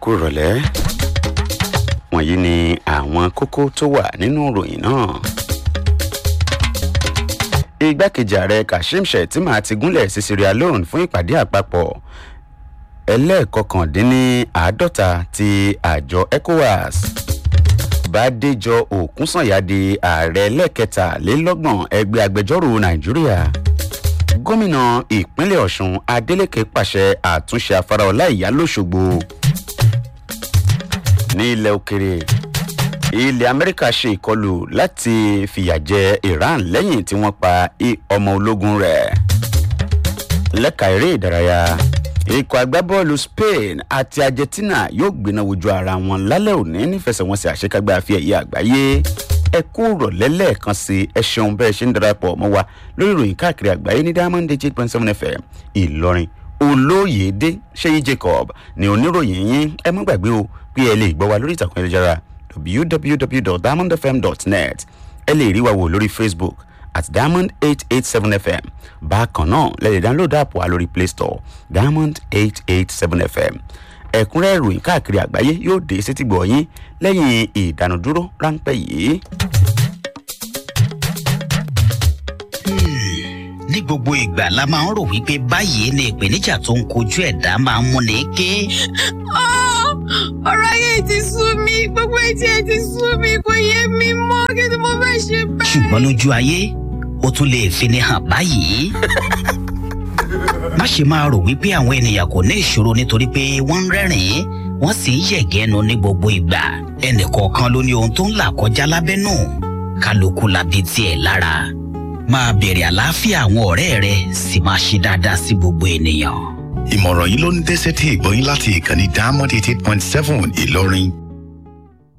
kú ìrọ̀lẹ́ wọ̀nyí ni àwọn kókó tó wà nínú ìròyìn náà. igbákejì ààrẹ kashim shettima ti gúnlẹ̀ sí sierra leone fún ìpàdé àpapọ̀ ẹlẹ́ẹ̀kọkàndínníàádọ́ta ti àjọ ecowas bàdéjọ òkúnsànyà di ààrẹ lẹ́ẹ̀kẹtàlélọ́gbọ̀n ẹgbẹ́ agbẹjọ́rò nàìjíríà gómìnà ìpínlẹ̀ ọ̀sùn adeleke pàṣẹ àtúnṣe afárá ọláìyá lọ́sọ̀gbọ̀ ní ilẹ̀ òkèrè ilẹ̀ amẹ́ríkà ṣe ìkọlù láti fìyà jẹ iran lẹ́yìn tí wọ́n pa ọmọ ológun rẹ̀ lẹ́ka eré ìdárayá ikọ̀ agbábọ́ọ̀lù spain àti argentina yóò gbéná wojú ara wọn lálẹ́ òní nífẹsẹ̀wọnsẹ̀ àṣekágbá àfi ẹ̀yẹ àgbáyé ẹ kú rọ̀lẹ́ lẹ́ẹ̀kan sí ẹ ṣeun bẹ́ẹ̀ ṣe ń darapọ̀ mọ́ wa lórí ìròyìn káàkiri àgbáyé ní diamond eight point seven fm ìlọrin olóyèdè ṣéyí jacob ní oníròyìn yín ẹ má gbàgbé o pé ẹ lè gbọ́ wa lórí ìtàkùn ayélujára www.diamondfm.net ẹ lè rí wa wò lórí facebook at diamond eight eight seven fm bákan náà lẹ́yìn download app wa lórí play store diamond eight eight seven fm ẹ̀kúnrẹ́ ìròyìn káàkiri àgbáyé yóò dé sétí gbọ̀nyín lẹ́yìn ìdánudúró ráńpẹ́ yìí. ní gbogbo ìgbà la máa ń rò wípé báyìí ni ìpèníjà tó ń kojú ẹ̀dá máa ń múni ké. ọ̀rọ̀ ayé ti sú mi gbogbo etí ẹ ti sú mi kò yé mi mọ́ kí ni mo fẹ́ ṣe báyìí. ṣùgbọ́n lójú ayé ó tún lè fini hàn báyìí. má ṣe máa rò wípé àwọn ènìyàn kò ní ìṣòro nítorí pé wọ́n ń rẹ́rìn-ín wọ́n sì ń yẹ̀gẹ́nu ní gbogbo ìgbà ẹnìkọ̀ọ̀kan ló ní ohun tó ń là kọjá lábẹ́nú kálukú labi tiẹ̀ lára máa bèrè àlàáfíà àwọn ọ̀rẹ́ rẹ sì máa ṣe dáadáa sí gbogbo ènìyàn. ìmọ̀ràn yìí ló ń dẹ́sẹ̀ tí ìgbọ́yìn láti ìkànnì diamond eighty eight point seven ìlọrin